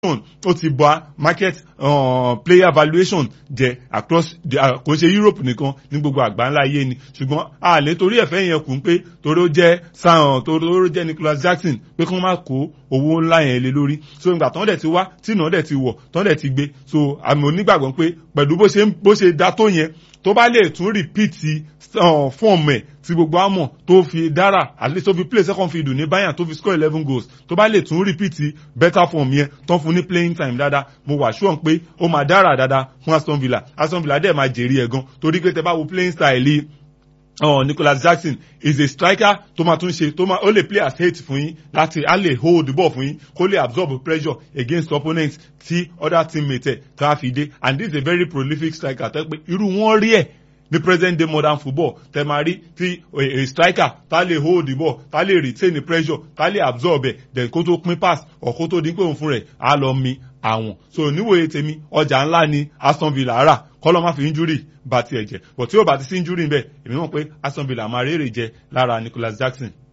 ó ti bá market uh, player valuation jẹ across the kò ṣe Europe nìkan ní gbogbo àgbáńlá ayé ni ṣùgbọ́n àlè torí ẹ̀fẹ́ yẹn kù ń pé torí ó jẹ́ sàn torí ó jẹ́ Nicholas Jackson pé kí wọ́n má kó owó ńlá yẹn lé lórí so ìgbà tán dẹ̀ ti wá tí ìnáwó dẹ̀ ti wọ̀ tán dẹ̀ ti gbé so àmì onígbàgbọ́ pé pẹ̀lú bó ṣe bó ṣe dá tó yẹn tó bá lè tún repeat fọ́ọ̀mù ẹ̀ tí gbogbo àmọ̀ tó fi dára at least tó fi play second field ní Bayern tó fi score eleven goals tó bá lè tún repeat better form yẹn tán fún ní playing time dáadáa mo wà sure pé ó máa dára dáadáa fún Aston Villa Aston Villa dẹ̀ máa jèrè ẹ̀ gan torí pé tẹ bá wo playing style yìí oh, Nicholas Jackson is a striker tó máa tún ṣe tó máa ó lè play as eight fún yín láti á lè hold the ball fún yín kó lè absorb pressure against opponents tí other teammates ẹ̀ tó a fi dé and this is a very prolific striker tó pé irú wọn rí ẹ̀ ní present day modern football tẹ máa rí tí a striker tá lè hold the ball tá lè retain the pressure tá lè absorb ẹ̀ then kó tó pín pass or kó tó dín pé òun fún rẹ̀ á lọ mi àwọn so níwòye tèmi ọjà ńlá ni Aston Villa rà kọ́lọ́ má fi injury bá tiẹ̀ jẹ́ but tí ó bá ti sí injury bẹ́ẹ̀ èmi mọ̀ pé Aston Villa máa rèrè jẹ lára Nicholas Jackson.